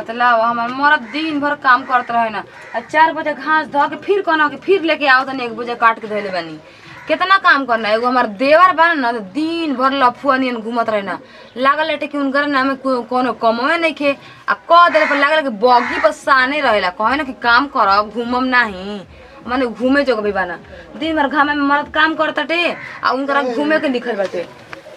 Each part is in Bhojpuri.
बतलाओ हमार मरद दिन भर काम करत रहे ना आ चार बजे घास धो के फिर कहना कि फिर लेके आओ तनी एक बजे काट के धोले बानी कितना काम करना एगो हमार देवर बा ना तो दिन भर लफुआ नियन घूमत रहे ना लागल लेटे कि उनकर नाम में को- कोनो कमवे नहीं खे आ कह देले पर लागल कि बगी पर साने रहेला कहे ना कि काम करब घूमम नाही माने घूमे जोग भी बाना दिन भर घामे में मरद काम करताटे आ उनकरा घूमे के लिखल बाटे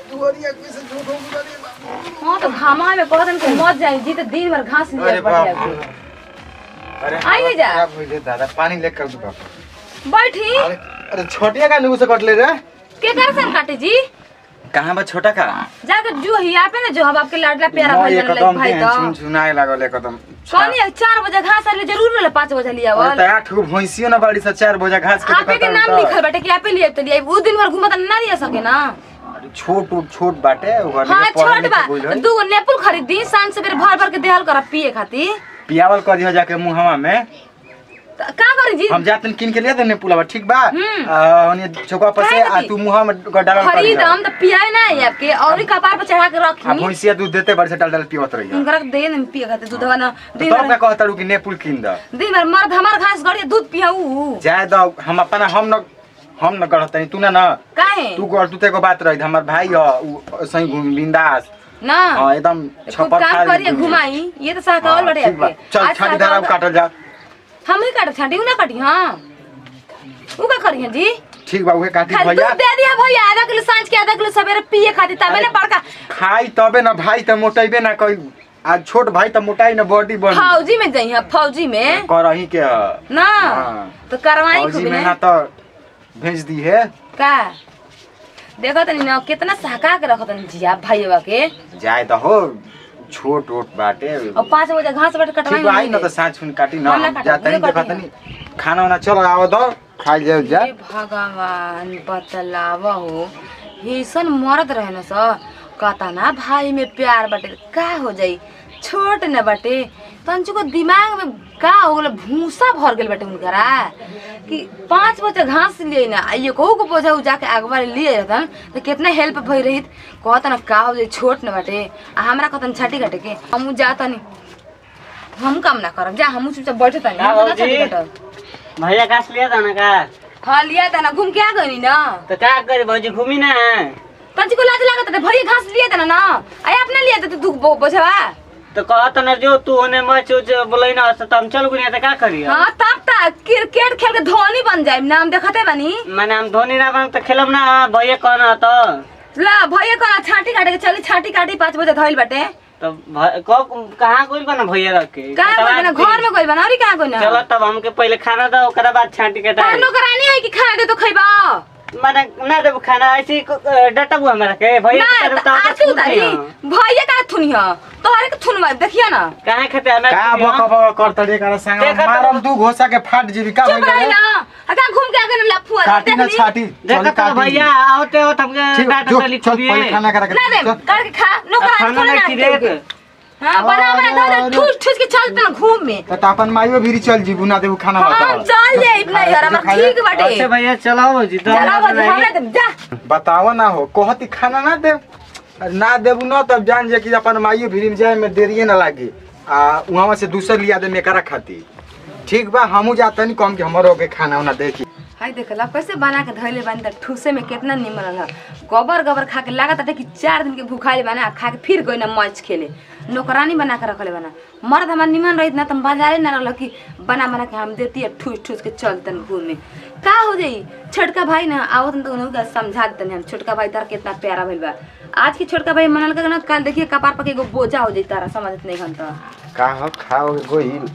हाँ तो घामा में कहतन कि मत जाई जी तो दिन भर घास लिया अरे पड़ बाप अरे आइए जा। खराब हो गए दादा पानी लेकर दो बाप बैठी अरे अरे छोटिया का नुगु से कटले रे के कर सन काटे जी कहां बा छोटा का जाकर जो हिया पे ना जो हम आपके लाडला प्यारा मैं भाई एकदम लग भाई के तो सुन सुनाए लागल एकदम कौन है चार बजे घास आले जरूर ले पाँच बजे लिया अरे वल त आठ गो भैंसियो ना बाड़ी से चार बोझा घास के आपे के नाम लिखल बाटे कि आपे लिए तो लिए उ दिन भर घूमत ना लिया सके ना अरे छोट उट छोट बाटे ओकर हाँ लिए पढ़े छोट बा लिखे बुझल होई। दू गो नेपुल खरीदी सांझ से भर भर के देहल कर पिए खातिर पियावल कर दियो जाके मुहवा में त का करी जी हम जातन किन के लिए देने पुलावा ठीक बा हम्म। आ, ओने चौका पर से काहे आ नहीं? तू मुहा में ग- डालल कर खरीद दिया। हम तो पियाए ना है आपके और ही कपार पर चढ़ा के आ रखी भैंसिया दूध देते बड़ से डाल डाल पियत रही उनकरा के दे न पिए खातिर दूधवा ना दिन तब का भर कहता कि नेपुल किन द दिन भर मर्द हमार घास गड़िया दूध पियाऊ जाए द हम अपना हम न हम न गढ़तनी तू ना न काहे तू गढ़ तू तेको बात रही हमर भाई ह उ सही घूम बिंदास ना हां एकदम खूब छपर काम फाड़ करिए घूमी। घुमाई ये तो सहकावल हाँ, बड़े ठीक बा। आपके चल आज छाटी धारा सहकावल- काटल जा हम ही काट छाटी उ ना काटी हां उ का करिए जी ठीक बा उहे काटी खाली भैया दूध दे दिया भैया आधा किलो सांझ के आधा किलो सवेरे पिए खातिर तबे ना बड़का खाई तबे ना भाई त मोटाइबे ना कई आज छोट भाई त मोटाई ना बॉडी बन फौजी में जई है फौजी में करही के ह। ना हाँ। तो करवाई फौजी खूब में ने ना तो भेज दी है का देखो तनी ना कितना सहका के रखो तनी जिया भाईवा के जाए तो हो छोट ओट बाटे और पाँच बजे घास बट कटवाई ठीक बा आई ना तो साँझ सुन काटी ना हम ना हम काटब, जाते नहीं उहे देखा काटी तनी खाना वाना चलो आओ दो खाई जाओ जा हे भगवान बतलावा हो ऐसन मरद रहे न स कतना भाई में प्यार बाटे का हो जाई छोट न बाटे तंचु को दिमाग में का हो गल भूसा भर गेल बाटे उनकरा कि पाँच बजे घास लिए ना आ ये कहू को बोझा उ जाके अगवा लिए रहतन तो कितना हेल्प भई रहित कहता न का हो जाई छोट न बाटे आ हमरा कहतन छाटी काटे के हम जातनी हम काम ना करब जा हम चुपचाप बैठे तनी का हम ना बाबूजी? छाटी काटब भैया घास लिया था ना का हाँ लिया था ना घूम के आ गई ना तो क्या करे भौजी घूमी ना तंची को लाज लागत है भरी घास लिए था ना ना अरे अपने लिए थे तू बो- बोझवा तो कहत ना जो तू होने मच उच बोले ना तो हम चल गुनिया तो का करी हाँ तब तक क्रिकेट खेल के धोनी बन जाए नाम देखते बनी माने हम धोनी ना बन तो खेलब ना भैया कहना तो ला भैया कहा छाटी काटे के चली छाटी काटी पाँच बजे धोइल बाटे तो भ- क- कहाँ कोई बना भैया रख के कहाँ कोई ना घर में कोई बना और कहाँ कोई ना चलो तब हमके पहले खाना दो ओकरा बाद छांटी के तार डाल नौकरानी है कि खाना दे तो खैबा माने ना देब खाना ऐसे ही क- डटा हुआ हमरा के भैया ना के तरफ तो आरती छूट उतारी दिया। भैया का थुनी है तोहरे के थुनवा देखिए ना कहाँ खाते हमें का बक बक करत रे कर संग देखा तो- मारम दू घोसा के फाट जीबी का चुप रही भइल ना अका घूम के आगे ना लफुआ काटी ना देखली? छाटी देखो चल तो काटी भैया आओते हो हमके ठीक डाटा जो डाली चल पहले खाना करा के ना दे चल। करके खा नौकरानी खाना थोड़ी ना ना की देते। देख हाँ बना बना धो अरे, दे ठूस ठूस के चलते ना घूम में त अपन माइयो भी चल जीबू ना देबू खाना हाँ बताओ चल जाए इतना यार हमार ठीक बाटे अच्छा भैया चलो भौजी तो चला हमरा बजे हमरा सुनाई। दे जा बताओ ना हो कहती खाना ना दे ना देबू ना तब जान जे कि अपन माइयो भी जाए में देरिए ना लागी आ वहां से दूसर लिया दे मेकरा खाती ठीक बा हमू जाते नहीं कम कि हमरो के खाना उना देखी हाय देखला कैसे बना के धइले बानी त ठूसे में कितना निमन रहा गोबर गोबर खा के लागत है कि चार दिन के भूखाइल बना आ खा के फिर गई ना मैच खेले नौकरानी बना के रखले बना मर्द हमार निमन रहित ना तुम बाजारे ना रहल कि बना बना के हम देती है ठूस ठूस के चलतन घूमे का हो जाई छोटका भाई ना आवत न तो उनका समझा देतन हम छोटका भाई तार कितना प्यारा भइल बा आज के छोटका भाई मनल का ना कल देखिए कपार पर के एगो बोझा हो जाई तारा समझत नहीं घन तो का हो खाओ गोइल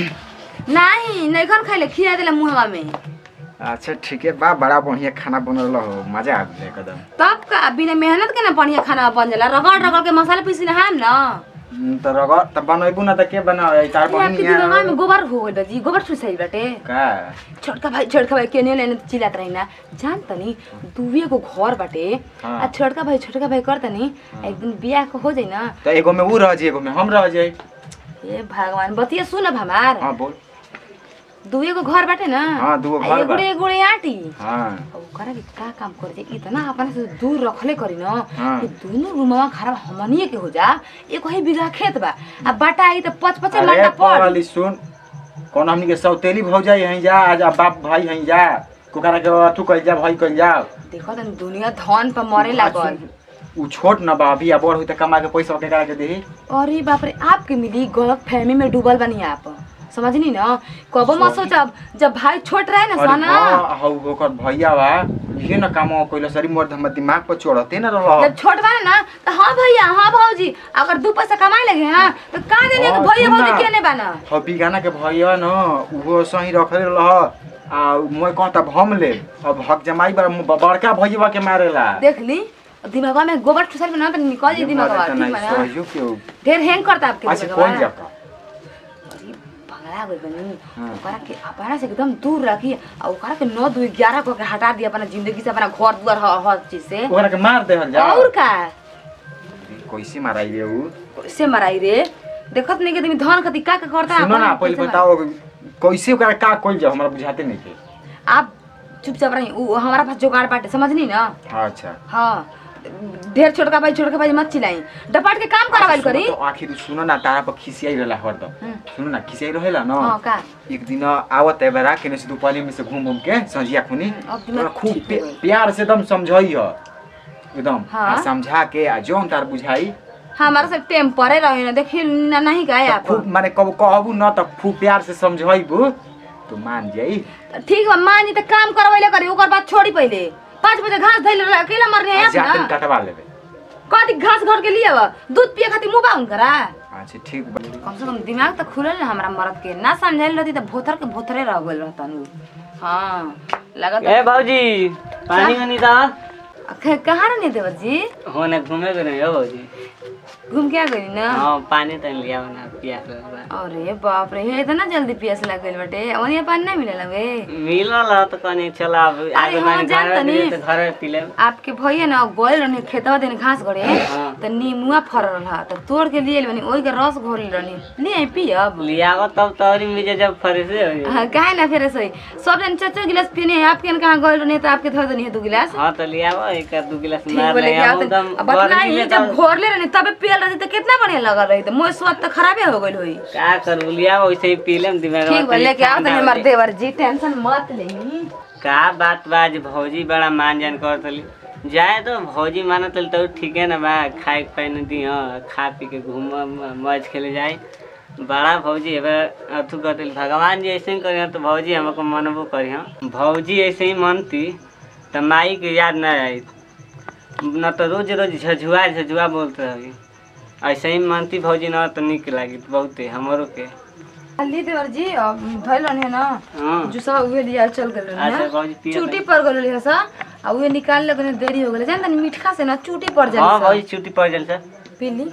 नहीं नहीं घन खाइले खिया देला मुहवा में अच्छा ठीक है बा बड़ा बढ़िया खाना बनल हो मजा आ गया एकदम तब का बिना मेहनत के ना बढ़िया खाना बन जाला रगड़ रगड़ के मसाला पीसी ना हम ना हम्म, त रगड़ त बनैबू ना त के बनावे तार ये आपके बहिन दिमाग में गोबर हो गइल बा जी गोबर सुसाइल बाटे का छोटका भाई छोटका भाई केने लेने चिल्लात रही ना जान तनी दुवे को घर बाटे हाँ। आ छोटका भाई छोटका भाई कर तनी एक दिन बियाह को हो जाई ना त एगो में ऊ रह जाई एगो में हम रह जाई ए भगवान बतिया सुन अब हमार हां बोल दुए गो घर बाटे ना हाँ, दूगो आ घर एगोड़े बा। एगोड़े आटी हाँ ओकरा के का काम करे जे इतना अपना से दूर रखले करी न हाँ। कि दोनों रूमवा खराब हमनिए के हो जा एक ही बीघा खेत बा आ बाटा आई त पच पच अरे मंडा पड़ पगली सुन कौन हमनी के सौतेली भौजाई हई जा आज अब बाप भाई हई जा कोकरा के अथु कइल जा भाई कइल जा देखो त दुनिया धन पर मरे लागल उ छोट न बा अभी बड़ होई त कमा के पैसा के करा के देही अरे बाप रे आपके मिली गलत फहमी में डूबल बनी आप समझनी न कबो मत सोचब जब भाई छोट रहे ना अरे सना हाँ, हौ ओकर भैया बा ये न काम कइल सरी मोर हमर दिमाग पर चढ़ते न रहल जब छोट बा ना तो हाँ भैया हाँ भौजी अगर दू पैसा कमाए लगे हाँ तो का देने हाँ, के भैया सुन भौजी ना। के ने बाना हौ बिगाना के भैया न उहो सही रखले रह आ मोय कहता भम ले अब हक जमाई बा बड़का भैया के मारेला देख ली दिमागवा में गोबर ठुसर में ना तो निकल जी दिमागवा ठीक बा ना सहयोग के ढेर हैंग करता आपके अच्छा दिमागवा। कौन जाता अरे भगला गई बनी हाँ। ओकरा के अपना से एकदम दूर रखी और ओकरा के नौ दू ग्यारह को के हटा दिया अपना जिंदगी से अपना घर दुआर हर हर चीज से ओकरा के मार देहल जा और का कैसे माराई रे उ से मराई रे देखत नहीं के तुम धन खती का का करता सुनो ना अपन पहले कैसे बताओ कैसे ओकरा का कइल जा हमरा बुझाते नहीं के मार- आप चुपचाप रही उ हमारा पास जुगाड़ बाटे समझनी ना अच्छा हाँ ढेर छोटका भाई छोटका भाई मत चिल्लाई डपाट के काम करावल सुनो करी तो आखिर सुनो ना तारा पर खिसियाई रहला हरदम हम्म। सुनो ना खिसियाई रहेला न हाँ का एक दिन आवत है बेरा केने से दुपाली में से घूम घूम के संजिया खुनी अब दिमाग ओकरा खूब ठीक हो पे- गइल। प्यार से एकदम समझाई ह एकदम हाँ। आ समझा के आ जौन तार बुझाई हमारा सब टेम्परे रहे ना देखिए ना नहीं गए त आप खूब माने कब कहबू न त खूब प्यार से समझाइबू तो मान जाई ठीक बा मान जी त काम करवैले करी ओकर बाद छोड़ी पहिले पाँच बजे घास धैले रह अकेला मरने आ आप जाते ना कटवा लेबे कथी घास घर के लिए बा दूध पिए खातिर मुंह बा उनकरा अच्छा ठीक बा कम से कम दिमाग त खुलल ना हमरा मरद के ना समझाइल रहती त भोथर के भोथरे रह गइल रहतन उ हाँ लगत ए भौजी पानी वानी दा क- कहाँ रहने देवर जी होने घूमे गए नहीं हो भौजी घूम के आ गई ना हाँ पानी तो लिया ना पिया बा अरे बाप रे हे इतना जल्दी पियास लग गइल बाटे ओनिया पानी ना मिलेला वे मिलल ह तो कनी चला अब आगे हाँ, माने जान घर तनी। दिए तो घर में पी लेब आपके भैया ना गोल रहने खेतवा देने घास गड़े हाँ। त नीमुआ फरल रहा त तोड़ के लिए बनी ओई के रस घोरल रहनी ले आई पियब लियाव तब तोरी मिजे जब फरेसे हो जाई। हाँ, काहे ना फिर सही सब जन चाचा गिलास पीने हैं आपके कहाँ गए रहने तो आपके धर देनी है दो गिलास हाँ तो लियाव एक दो गिलास ठीक मार बोले ले क्या हम एकदम अब बतना गर्मी ही में जब तो घोरले रहनी तबे पियल रहती तो कितना बढ़िया लगल रही तो मोर स्वाद तो खराबे हो गइल होई का करू लियाव वैसे ही पी लेम दिमाग ठीक बोले लेके आओ तनी हमार देवर जी टेंशन मत लेही का बात बा आज भौजी बड़ा मान जान करतली जाए तो भौजी मानत तो ठीक है ना बा खाए के पाए दी खा पी के घूम मौज खेले जाए बड़ा भौजी अब अथु करतली भगवान जी ऐसे ही करी तो भौजी हमको मनबो करी भौजी ऐसे ही मनती तो माई के याद ना आई न तो रोज रोज झझुआ झझुआ बोलते रही ऐसे ही मनती भौजी न तो निक लागी बहुते हमरो के ली देवर जी अब धइल रहनी है ना हाँ जो सब उहे लिया चल गइल रहनी अच्छा ना भौजी पिए चूटी पर गइल रही सा आ उहे निकाल लगने देरी हो गइल जानता मीठा से ना चूटी पर हाँ जाली भौजी छुट्टी पड़ जाए सर पीली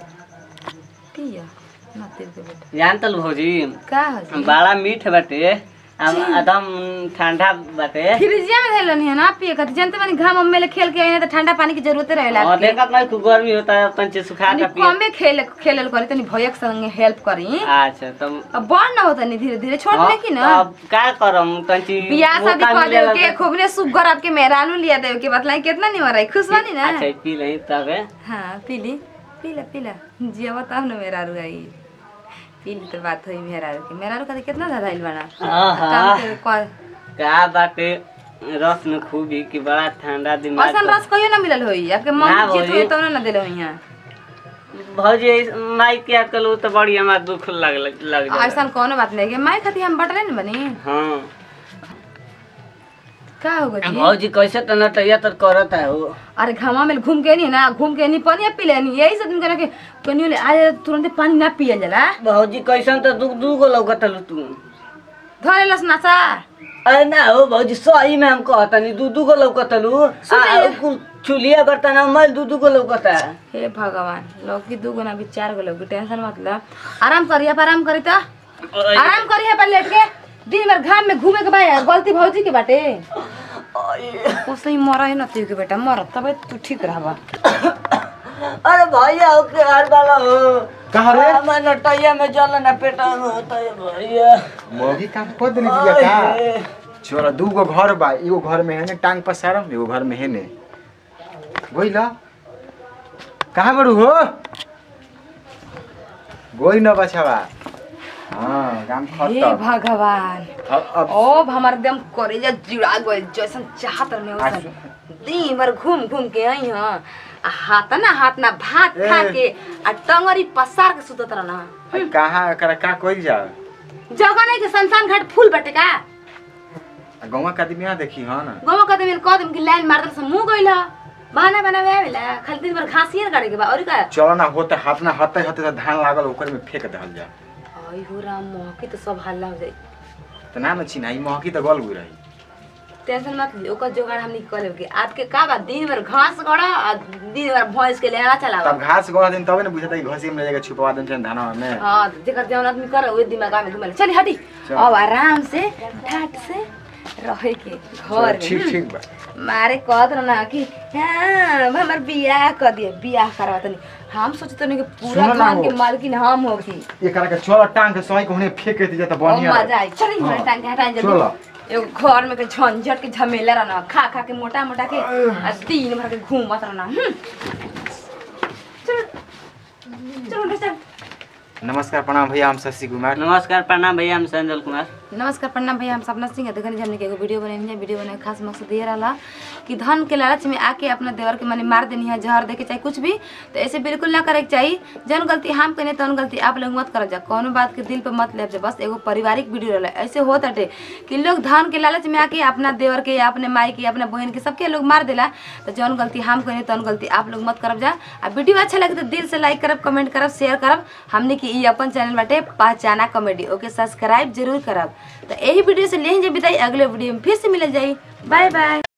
पिया ना तेल के बेटा जान तल भौजी का हो जी बड़ा मीठ बाटे हम एकदम ठंडा बाटे फ्रिजिया में धइल रहनी है ना पिए खातिर जानते बानी घाम में खेल के आइने तो ठंडा पानी की जरूरत रहेला और देखत नहीं खूब गर्मी होता है तंचे सुखा तनी का पिए कमे खेल खेलल करी तनी भैया के संगे हेल्प करी अच्छा तो अब बड़ ना होता नहीं धीरे धीरे छोड़ दे की ना अब का करम तंची बियाह शादी मौका कर दे मिलेला के खूब ने सुगर आपके मेहरानू लिया दे के बतलाई कितना नहीं मराई खुश बानी ना अच्छा पी लही तबे हाँ पीली पीला पीला जिया बताओ ना मेहरारू आई पीली तो बात हुई मेहरारू की मेहरारू का कितना धराइल बना आहा काम से क- का बाटे रस में खूबी कि बड़ा ठंडा दिमाग ऐसन रस कहियो ना मिलल होई आपके ना मम्मी जीत होई। हुई तो ना दिले होई यहाँ भौजी ऐस- माई के आजकल उ तो बड़ी हमारा दुख लग लग लग जाला ऐसा कोनो बात नहीं है माई खाती हम बटले न बनी हाँ का हो गई भौजी कैसे तो नटैया तो करत है वो अरे घामा में घूम के नहीं ना घूम के नहीं पानी पी लेनी यही से दिन करे के कनियो ले आज तुरंत पानी ना पियल जाला भौजी कैसन तो दू दू गो लौकतलू तू धरे लस नाचा अरे ना हो भौजी सही में हम कहतनी दू दू गो लौकतलू सुनिए। चुलिया करता ना मैं दू दू गो लौकता हे भगवान लौकी दू गो ना भी चार गो लौकी टेंशन मतलब आराम करी आप आराम करी तो आराम करी है पर लेट के दिन भर घाम में घूमे के भाई गलती भौजी के बाटे ओसे ही मरा है ना तू के बेटा मर तबे तू ठीक रहबा अरे भैया ओके हर वाला हो कहा रे हमार नटैया में जल ना पेटा में होता है भैया मोगी काम कर देली बिया का चलो दू गो घर बा एगो घर में है ने टांग पसारम एगो घर में है ने गोइला कहाँ बड़ू हो गोई न बचावा हाँ काम हे खत्म भगवान अब अब अब हमार एकदम करेजा जुड़ा गइल जैसन चाहत रहे आ, वैसन दिन भर घूम घूम के आई हां आ हाथ ना हाथ ना भात ए। खा के आ टंगरी पसार के सुतत रहना अब कहाँ एकरा का कोई जा जगह नहीं के शमशान घाट फूल बटे का गौवा का आदमी यहाँ देखी हाँ ना गोमो कदम मिल कदम की लाइन मार दल से मुंह गइल बहाना बनावे आवेला खाली दिन भर घासियर गाड़े के बा और का चलो ना होते हाथ ना हते हते तो धान लागल ओकर में फेंक दहल जा आई हो राम मोह के तो सब हल्ला हो जाई तो ना न चिन्हाई महकी तो गल हुई रही टेंशन मत ली ओकर जोगाड़ हमनी कर लेब के आपके का बा दिन भर घास गड़ा आ दिन भर भैंस के लेना चलावा तब घास गोला दिन तबे ना बुझता है घसी में ले जाके छुपवा देन छन धानवा में हाँ तो जेकर जौन आदमी कर उहे दिमाग में घुमल चली हटी चल। अब आराम से ठाट से रहे के घर में ठीक ठीक बा मारे कहत रहना कि हाँ हमर बियाह कर दिए बियाह करवा तनी हम सोचत नहीं कि पूरा सुनो ना खान के हो। मालकिन हम होगी ये करा के चलो टांग के सही कोने फेंक के दिया तो और बढ़िया मजा आई चल हाँ। घर टांग के हटाई चलो। जल्दी एगो घर में के झंझट के झमेला रहना खा खा के मोटा मोटा के आ दिन भर के घूमत रहना हम्म। चल चल चल नमस्कार प्रणाम भैया हम शशि कुमार नमस्कार प्रणाम भैया हम संजल कुमार नमस्कार प्रणाम भैया हम सपना सिंह देखने हमने के एगो वीडियो बनेनी है वीडियो बनाए के खास मकसद ये रहा कि धन के लालच में आके अपना देवर के माने मार देनी है जहर देके चाहे कुछ भी तो ऐसे बिल्कुल ना करे के चाहिए जन गलती हम करें तन गलती आप लोग मत कर जा कोनो बात के दिल पे मत ले जा बस एगो पारिवारिक वीडियो रहा ऐसे होत अटे कि लोग धन के लालच में आके अपना देवर के या अपने माई के अपने बहन के सबके लोग मार देला तो जौन गलती हम करें तन गलती आप लोग मत करब जा आ वीडियो अच्छा लगे तो दिल से लाइक करब कमेंट करब शेयर करब हमने की ई अपन चैनल बाटे पहचाना कॉमेडी ओके सब्सक्राइब जरूर करब तो यही वीडियो से ले विदाई अगले वीडियो में फिर से मिल जाई बाय बाय